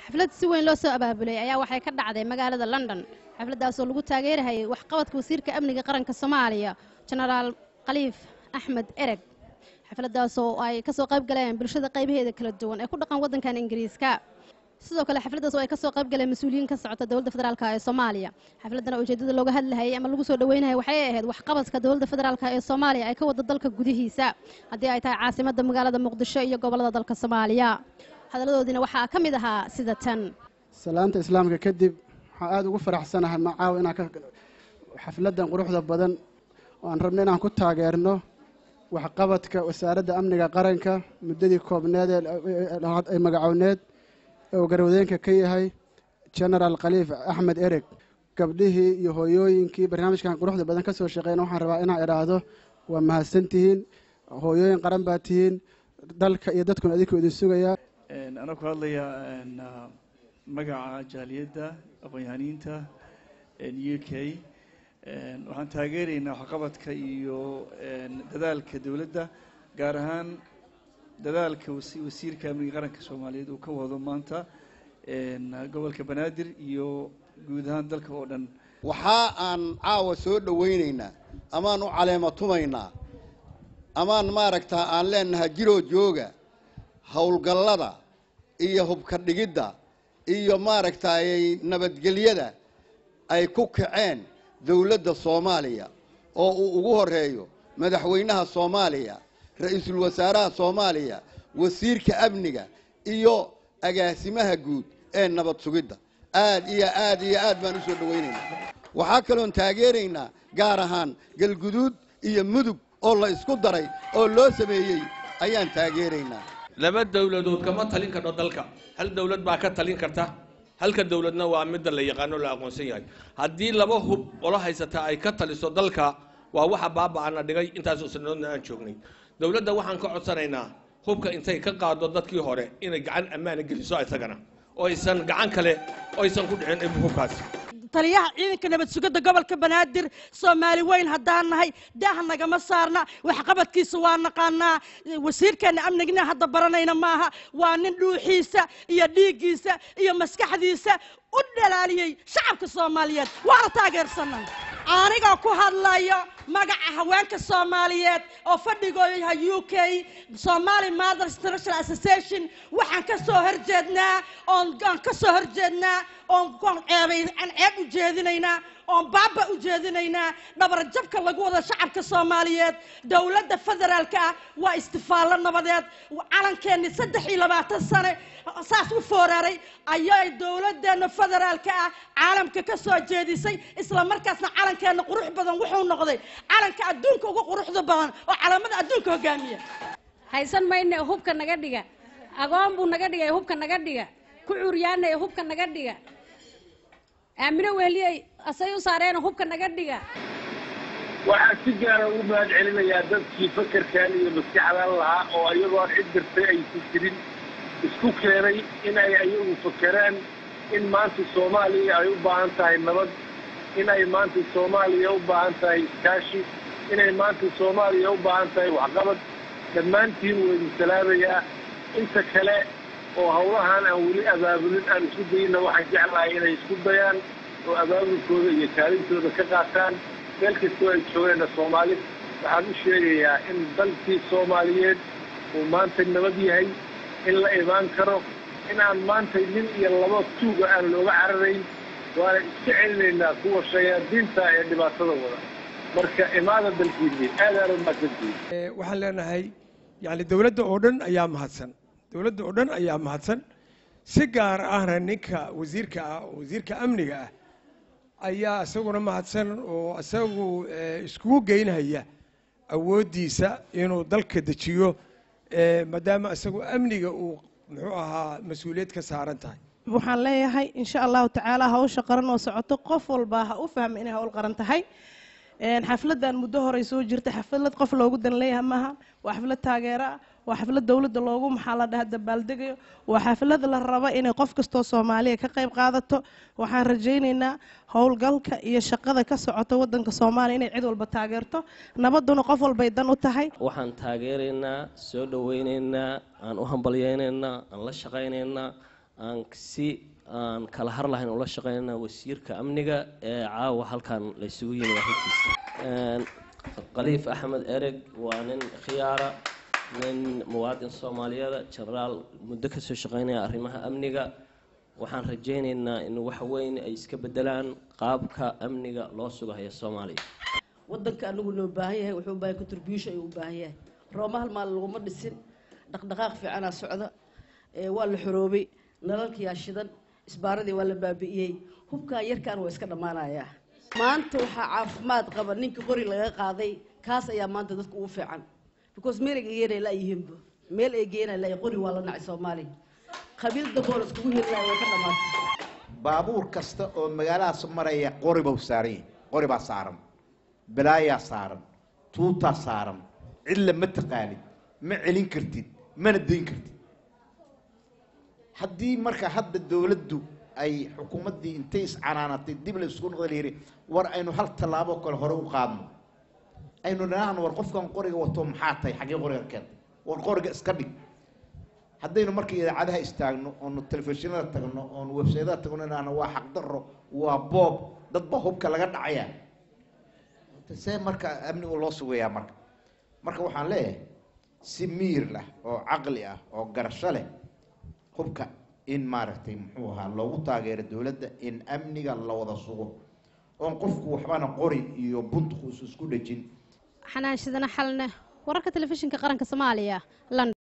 xaflad si weyn loo soo abaabulay ayaa waxay ka dhacday magaalada london xafladdaasoo lagu taageerahayay waxqabadka wasiirka amniga qaranka soomaaliya jenaraal khaliif axmed ereg xafladdaasoo ay ka soo qayb galeen bulshada qaybaheeda kala duwan ee ku dhaqan waddankan ingiriiska sidoo kale xafladdaas oo ay ka soo qayb galeen mas-uuliyiin ka socota dowladda federaalk ee soomaaliya xafladdana ujeeddada looga hadlahayay ama lagu soo dhaweynayay waxay ahayd waxqabadka dowladda federaalk ee soomaaliya ay ka wada dalka gudihiisa haddii ay tahay caasimadda magaalada muqdisho iyo gobollada dalka soomaaliya hadalladoodiina waxaa ka mid ahaa sida tan salaanta islaamka kadib waxaan aada ugu faraxsanahay macaawa inaan ka xafladdan quruxda badan oo aan rabno inaan ku taageerno waxqabadka wasaaradda amniga qaranka muddadii koobneed ee magacowneed ee uu garwadeenka ka yahay genaraal khaliif axmed ereg gabdhihii iyo hooyooyinkii barnaamijkan quruxda badan ka soo shaqeyna waxaan rabaa inaan idhaahdo waa mahadsantihiin hooyooyin qaran baa tihiin dalka iyo dadkuna adinkuu idin sugayaa anaa ku hadlaya magaca jaaliyadda aqoon-yahaniinta u k waxaan taageeraynaa waxqabadka iyo dadaalka dowladda gaar ahaan dadaalka wasiirka amniga qaranka soomaaliyeed uu ka wado maanta gobolka banaadir iyo guud ahaan dalka oo dhan waxaa aan caawa soo dhowaynaynaa amaan u caleema tumaynaa amaan maaragtaa aan leenahay jiroo jooga howlgallada iyo hubka dhigidda iyo maaragtaay nabadgelyada ay ku kaceen dowladda soomaaliya oo uu ugu horeeyo madaxweynaha soomaaliya ra-iisul wasaaraha soomaaliya wasiirka amniga iyo agaasimaha guud ee nabad sugidda aad iyo aad iyo aad baan u soo dhowaynaynaa waxaa kaloon taageeraynaa gaar ahaan galguduud iyo mudug oo la isku daray oo loo sameeyey ayaan taageeraynaa laba dowladood kama talin karno dalka hal dowlad baa ka talin karta halka dowladna waa midda la yaqaano la aqoonsan yahay haddii laba hub olo haysata ay ka taliso dalka waa waxa baaba'ana dhigay intaasoo sanadoodna aan joognay dowladda waxaan ka codsanaynaa hubka intay ka qaado dadkii hore inay gacan ammaana geliso isagana oo aysan gacan kale oo aysan ku dhicin hubkaasi taliyaha ciidanka nabad sugidda gobolka banaadir soomaali weyn haddaan nahay daah nagama saarna waxqabadkiisa waa naqaanaa wasiirkeenna amnigna hadda baranayna maaha waa nin dhuuxiisa iyo dhiiggiisa iyo maskaxdiisa u dhalaaliyey shacabka soomaaliyeed waana taageersanay aniga ku hadlayo magaca haweenka soomaaliyeed oo fadhigooda yahay u k somali mothers international association waxaan ka soo horjeednaa oon aan ka soo horjeednaa oon oon ceebay aan ceeb u jeedinaynaa oon baaba u jeedinaynaa dhabarjabka lagu wada shacabka soomaaliyeed dowladda federaalka ah waa istifaallo nabadeed calankeenni saddex iyo labaatan sane saas u fooraaray ayay dowladdeena federaalka ah caalamka ka soo jeedisay isla markaasna calankeenna qurux badan wuxuu noqday calanka adduunka ugu quruxda badan oo calaamada adduunka hogaamiya haysan mayne hubka naga dhiga agoon buu naga dhigay hubka naga dhiga ku curyaanay hubka naga dhiga aamino wehliyey asay u saareena hubka naga dhiga waxaan si gaara ugu mahad celinayaa dadkii fakerkan iyo maskaxdan lahaa oo iyagoon cid dirtay aysan jirin isku keenay inay ayagu fakeraan in maanta soomaaliya ay u baahan tahay nabad inay maanta soomaaliya u baahan tahay iskaashi inay maanta soomaaliya u baahan tahay waxqabad dhammaantiin waa idin salaamayaa inta kale oo hawlahan aan weli abaabulin aan isku dayna waxaan jeclahay inay isku dayaan oo abaabulkooda iyo kaalintooda ka qaataan meel kastoo ay joogeenna soomaali waxaan u sheegayaa in dalkii soomaaliyeed uu maanta nabad yahay in la imaan karo in aan maanta nin iyo laba tuuga aan looga cararayn waana iska celinaynaa kuwa shayaadiinta ee dhibaatada wada marka imaada dalkiinni aad aad u mahadsantihin waxaan leenahay yani dowladda oo dhan ayaa mahadsan dowladda oo dhan ayaa mahadsan si gaar ahna ninka wasiirka ah oo wasiirka amniga ah ayaa isaguna mahadsan oo isagu iskugu geynhaya awooddiisa inuu dalka dejiyo maadaama isagu amniga uu muxuu ahaa mas-uuliyad ka saaran tahay waxaan leeyahay insha allahu tacaala hawsha qaran oo socoto qof walba ha u fahma inay hawl qaran tahay xafladan muddo horey soo jirtay xaflad qof loogu dan leeyahay maaha waa xaflad taageero ah waa xaflad dowladda loogu maxaa la dhaha dabaaldegayo waa xaflad la raba inay qof kastoo soomaaliya ka qayb qaadato waxaan rajaynaynaa howlgalka iyo shaqada ka socota wadanka soomaaliya inay cid walba taageerto nabaduna qof walbay dan u tahay waxaan taageeraynaa soo dhowaynaynaa aan u hambalyaynaynaa aan la shaqaynaynaa aan si aan kala har lahayn ula shaqeynana wasiirka amniga ee caawa halkan la isugu yimid arrintiisa Een, khaliif axmed ereg waa nin khiyaara nin muwaadin soomaaliyeeda jenaraal muddo kasoo shaqeynaya arrimaha amniga waxaan rajaynaynaa in wax weyn ay iska bedelaan qaabka amniga loo sugahayo soomaaliya waddanka anigu loo baahan yahay wuxuu u baahan yahay contribution ayuu u baahan yahay rooma hal maal laguma dhisin dhaqdhaqaaq fiicanaa socda ee waa la xoroobay nalalkiyaa shidan isbaaradii waa la baabi'iyey hubkaa yarkaan waa iska dhammaanayaa maanta waxaa caafimaad qaba ninka qori laga qaaday kaas ayaa maanta dadka ugu fiican because meel ay geenay la yihiinba meel ay geenay la qori waa la nacay soomaaliya qabiil dambool iskugu heli lahay way ka dhammaatay baabuur kasta oo magaaladaas maraya qori buu saaran yahay qori baa saaran balaayaa saaran tuutaa saaran cidla ma taqaanid ma celin kartid mana dayn kartid haddii marka hadda dowladdu ay xukuumaddii intay iscanaanatay dib la isku noqda layidhi war aynu hal tallaabo kale hore u qaadno aynu dhanaahno war qofkan qoriga wato maxaa tahay xaggee qoriga keentay war qoriga iska dhig haddaynu marka idaacadaha istaagno oonu telefishinada tagno oonu websaydaha tagno inaana waa xaqdarro waa boob dadba hubka laga dhacaya see marka amnigu loo sugayaa marka marka waxaan leeyahay si miir lah oo caqli ah oo garasho leh hubka in maaragtay muxuu ahaa loogu taageero dowladda in amniga la wada sugo oon qofku waxbana qori iyo buntuku is isku dhejin xanaan shidana xalne wararka telefishinka qaranka soomaaliya london